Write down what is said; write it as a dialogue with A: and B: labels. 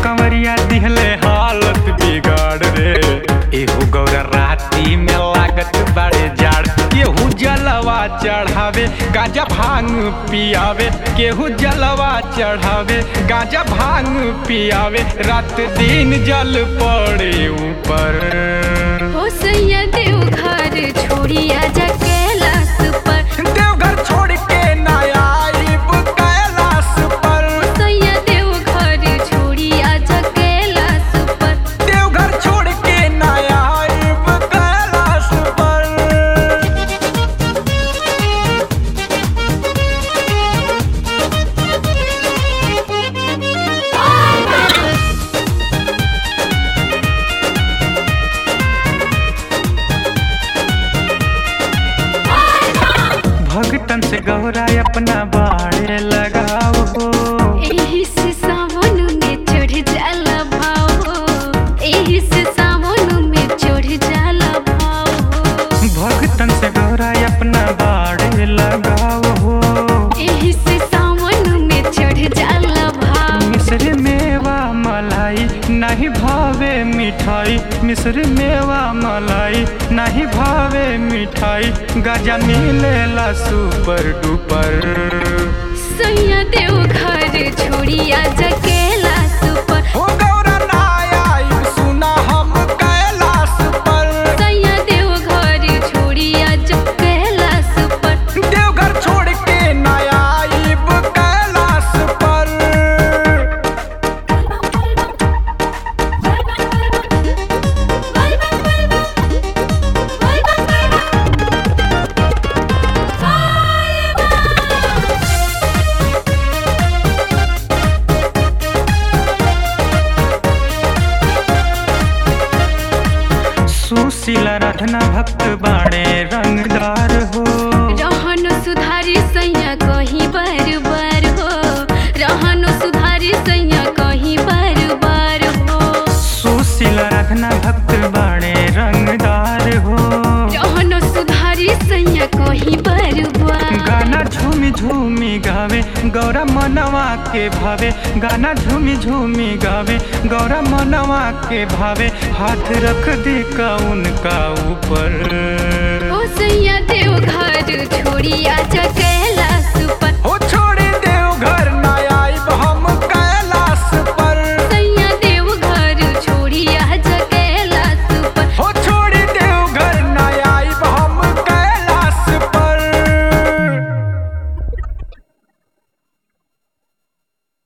A: कंवरिया दिहले हालत बिगाड़ रे एहू गौरा राती में लागत बड़े जाड़ केहू जलवा चढ़ावे गाजा भांग पियावे केहू जलवा चढ़ावे गाजा भांग पियावे रात दिन जल पड़े ऊपर
B: हो सैया देव घर छोड़ी आजा कैलाश पर
A: देवघर छोड़ के ना आइब कैलाश पर
B: सैया देव घर छोड़ी आजा कैलाश पर
A: देवघर छोड़ के ना आइब कैलाश पर भगतन से गौरा अपना बाड़े लगाओ हो
B: एही से सावन में चढ़ जाला भाव हो एही से सावन में चढ़ जाला भाव हो
A: भगतन से गौरा अपना बाड़े लगाओ हो
B: एही से सावन में चढ़ जाला भाव
A: मिश्र मेवा मलाई नहीं भावे मिठाई मिश्र मेवा मलाई नहीं भावे मिठाई गजा मिलेला सुपर डुपर
B: सैया देव घर छोड़ी आजा कैलाश पर
A: हो गौरा ना आई सुना हम कैलाश पर
B: सैया देव घर छोड़ी आजा कैलाश पर
A: देवघर छोड़ के ना आइब कैलाश पर सुशीला राधना भक्त बाड़े रंगदार हो
B: रहन सुधारी सैया कहीं बार बार हो रहन सुधारी सैया कहीं बार बार हो
A: सुशीला राधना भक्त बाड़े रंगदार हो
B: रहन सुधारी सैया कहीं बार बार
A: गाना झूमी झूमी गावे गौरा मनवा के भावे गाना झूमी झूमी गावे गौरा मनवा के भावे हाथ रख दी का उनका ऊपर
B: ओ सैया देव घर छोड़ी आजा कैला